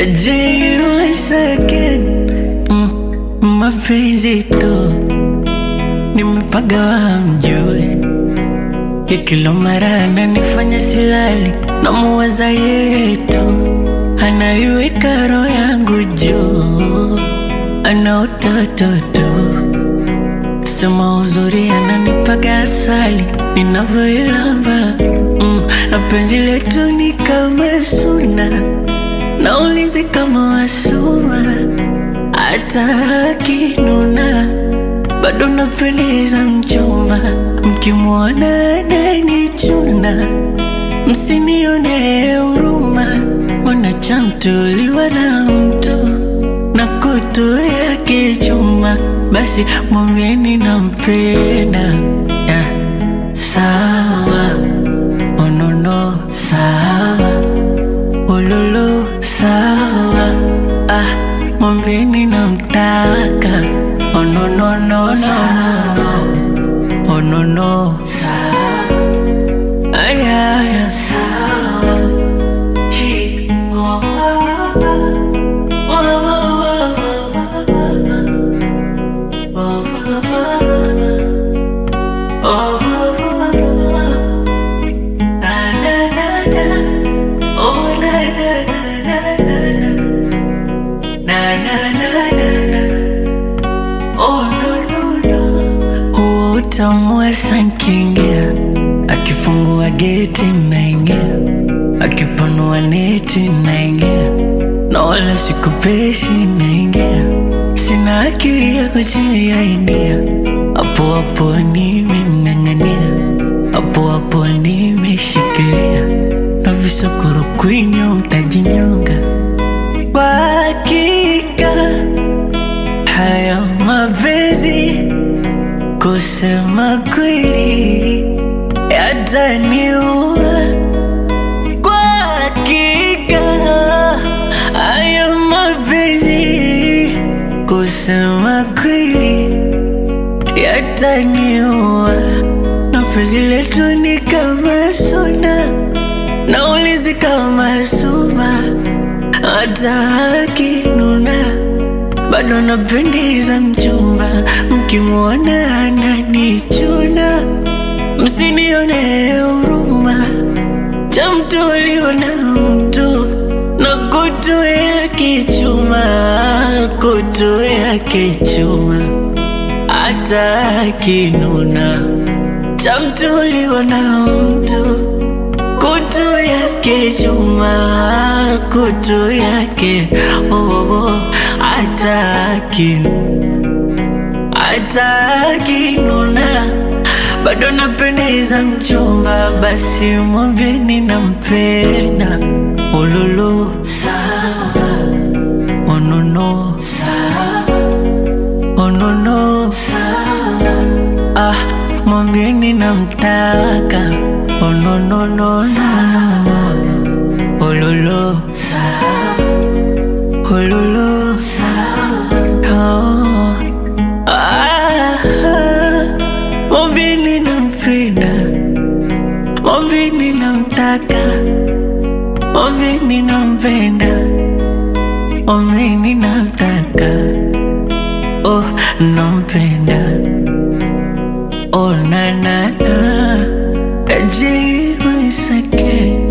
Je, once again mm, mapenzi tu nimepagawa mjue ya kila mara ananifanya silali na muwaza yetu anaiweka roho yangu juu ana utoto tu sema uzuri ananipaga asali ninavyoilamba mm, na penzi letu ni kama suna naulizi kama wasuma hata akinuna bado napendeza mchumba mkimwona ananichuna msinione huruma mwanachamtuliwa na mtu na kutu yake chuma basi mwambieni nampenda yeah. sawa onono sawa ululu sawa ah, mwambieni namtaka onononono onono sawa ayaya sawa Chi- oh, oh, oh, oh, oh, oh. Na, na, na, na. Oh, na, na, na, na, na, na. Na, na, na, na, na. Oh, no, no, no. Huo utamu wa sankingia akifungua geti naingia akipanua neti naingia na wala sikupeshi naingia sina akili ya kujiainia hapo hapo nimeng'ang'ania hapo hapo nimeshikilia na visokoro kwinyo mtajinyonga kwa hakika haya mapenzi kusema kweli yataniua kwa hakika haya mapenzi kusema kweli yataniua na penzi letu ni kama suna naulizi kama suma hata akinuna bado napendeza mchumba mkimwona ananichuna msinione huruma cha mtu aliona mtu na kutu yake chuma kutu yake chuma hata akinuna cha mtu aliona mtu kutu yake chuma kutu yake oh, oh, oh, hata akinu hata akinuna bado napendeza mchumba, basi mwambieni nampenda. Ululu sawa, onono sawa, onono sawa, ah, mwambieni namtaka. Ononono sawa, ululu sawa, ululu sawa, oh. Ah, mwambieni nampenda, mwambieni namtaka, mwambieni nampenda, mwambieni namtaka, oh nampenda, oh na na na, jibu isake